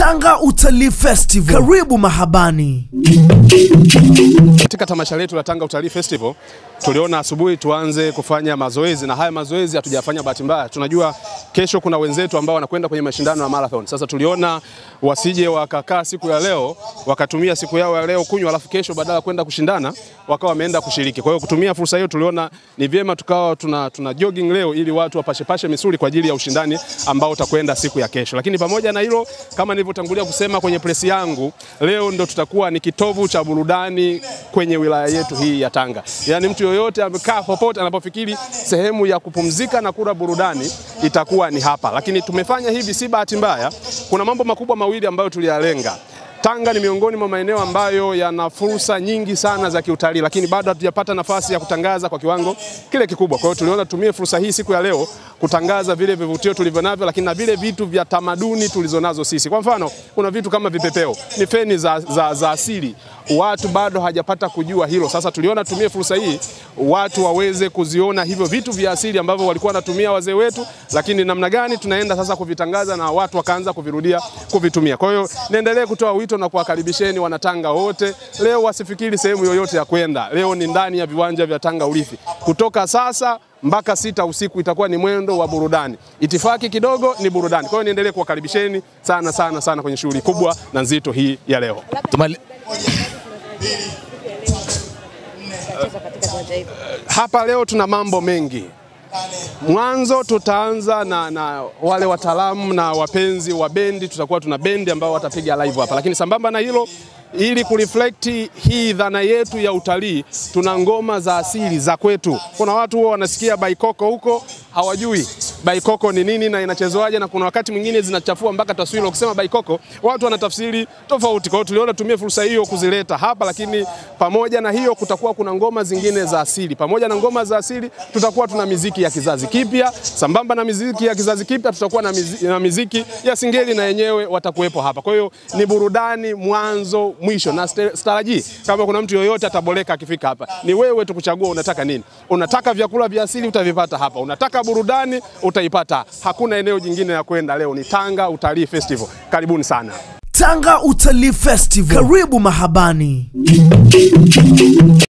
Tanga Utalii Festival, karibu mahabani. Katika tamasha letu la Tanga Utalii Festival tuliona asubuhi tuanze kufanya mazoezi, na haya mazoezi hatujafanya bahati mbaya. Tunajua kesho kuna wenzetu ambao wanakwenda kwenye mashindano ya marathon. Sasa tuliona wasije wakakaa siku ya leo wakatumia siku yao ya leo kunywa, alafu kesho badala ya kwenda kushindana wakawa wameenda kushiriki. Kwa hiyo kutumia fursa hiyo tuliona ni vyema tukawa tuna, tuna jogging leo ili watu wapashepashe misuli kwa ajili ya ushindani ambao utakwenda siku ya kesho. Lakini pamoja na hilo, kama nilivyotangulia kusema kwenye presi yangu, leo ndo tutakuwa ni kitovu cha burudani kwenye wilaya yetu hii ya Tanga. Yaani mtu yoyote amekaa popote anapofikiri sehemu ya kupumzika na kula burudani itakuwa ni hapa. Lakini tumefanya hivi si bahati mbaya, kuna mambo makubwa mawili ambayo tuliyalenga. Tanga ni miongoni mwa maeneo ambayo yana fursa nyingi sana za kiutalii, lakini bado hatujapata nafasi ya kutangaza kwa kiwango kile kikubwa. Kwa hiyo tuliona tutumie fursa hii siku ya leo kutangaza vile vivutio tulivyo navyo, lakini na vile vitu vya tamaduni tulizonazo sisi. Kwa mfano, kuna vitu kama vipepeo, ni feni za, za, za asili watu bado hajapata kujua hilo. Sasa tuliona tumie fursa hii watu waweze kuziona hivyo vitu vya asili ambavyo walikuwa wanatumia wazee wetu, lakini namna gani tunaenda sasa kuvitangaza na watu wakaanza kuvirudia kuvitumia. Kwa hiyo niendelee kutoa wito na kuwakaribisheni wanatanga wote, leo wasifikiri sehemu yoyote ya kwenda. Leo ni ndani ya viwanja vya Tanga Urithi kutoka sasa mpaka sita usiku itakuwa ni mwendo wa burudani. Itifaki kidogo ni burudani. Kwa hiyo niendelee kuwakaribisheni sana sana sana kwenye shughuli kubwa na nzito hii ya leo. Tumali... Hapa leo tuna mambo mengi. Mwanzo tutaanza na, na wale wataalamu na wapenzi wa bendi, tutakuwa tuna bendi ambao watapiga live hapa, lakini sambamba na hilo ili kureflect hii dhana yetu ya utalii, tuna ngoma za asili za kwetu. Kuna watu huwa wanasikia baikoko huko hawajui baikoko ni nini na inachezwaje, na kuna wakati mwingine zinachafua mpaka taswira. Ukisema baikoko watu wanatafsiri tofauti. Kwa hiyo tuliona tumie fursa hiyo kuzileta hapa, lakini pamoja na hiyo kutakuwa kuna ngoma zingine za asili. Pamoja na ngoma za asili, tutakuwa tuna miziki ya kizazi kipya. Sambamba na miziki ya kizazi kipya, tutakuwa na miziki, na miziki ya singeli na yenyewe watakuwepo hapa. Kwa hiyo ni burudani mwanzo mwisho, na staraji kama kuna mtu yoyote ataboleka akifika hapa, ni wewe tu kuchagua unataka nini. Unataka vyakula vya asili utavipata hapa, unataka burudani utaipata. Hakuna eneo jingine ya kwenda. Leo ni Tanga Utalii Festival. Karibuni sana. Tanga Utalii Festival, karibu mahabani.